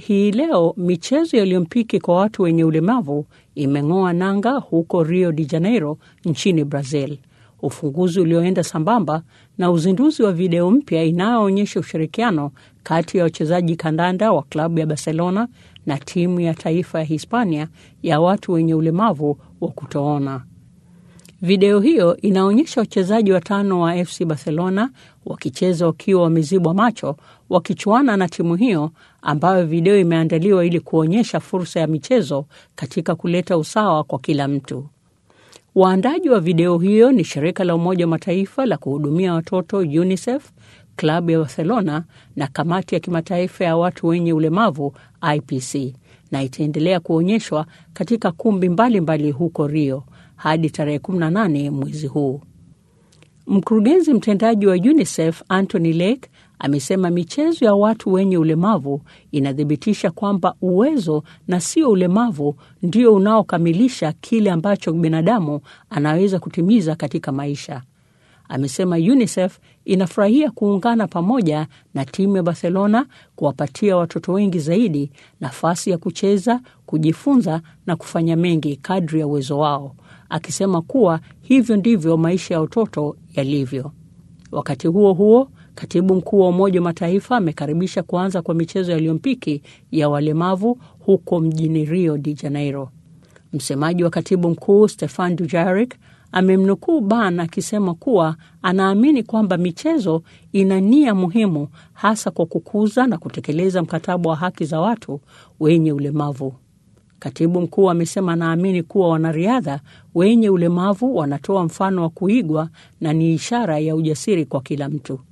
Hii leo michezo ya Olimpiki kwa watu wenye ulemavu imeng'oa nanga huko Rio de Janeiro nchini Brazil, ufunguzi ulioenda sambamba na uzinduzi wa video mpya inayoonyesha ushirikiano kati ya wachezaji kandanda wa klabu ya Barcelona na timu ya taifa ya Hispania ya watu wenye ulemavu wa kutoona. Video hiyo inaonyesha wachezaji watano wa FC Barcelona wakicheza wakiwa wamezibwa macho, wakichuana na timu hiyo ambayo video imeandaliwa ili kuonyesha fursa ya michezo katika kuleta usawa kwa kila mtu. Waandaji wa video hiyo ni shirika la Umoja wa Mataifa la kuhudumia watoto UNICEF, klabu ya Barcelona na kamati ya kimataifa ya watu wenye ulemavu IPC, na itaendelea kuonyeshwa katika kumbi mbalimbali mbali huko Rio hadi tarehe 18 mwezi huu. Mkurugenzi mtendaji wa UNICEF Anthony Lake amesema michezo ya watu wenye ulemavu inathibitisha kwamba uwezo na sio ulemavu ndio unaokamilisha kile ambacho binadamu anaweza kutimiza katika maisha. Amesema UNICEF inafurahia kuungana pamoja na timu ya Barcelona kuwapatia watoto wengi zaidi nafasi ya kucheza, kujifunza na kufanya mengi kadri ya uwezo wao, akisema kuwa hivyo ndivyo maisha ya watoto yalivyo. Wakati huo huo, katibu mkuu wa Umoja wa Mataifa amekaribisha kuanza kwa michezo ya Olimpiki ya walemavu huko mjini Rio de Janeiro. Msemaji wa katibu mkuu Stefan Dujarric amemnukuu Ban akisema kuwa anaamini kwamba michezo ina nia muhimu hasa kwa kukuza na kutekeleza mkataba wa haki za watu wenye ulemavu. Katibu mkuu amesema anaamini kuwa wanariadha wenye ulemavu wanatoa mfano wa kuigwa na ni ishara ya ujasiri kwa kila mtu.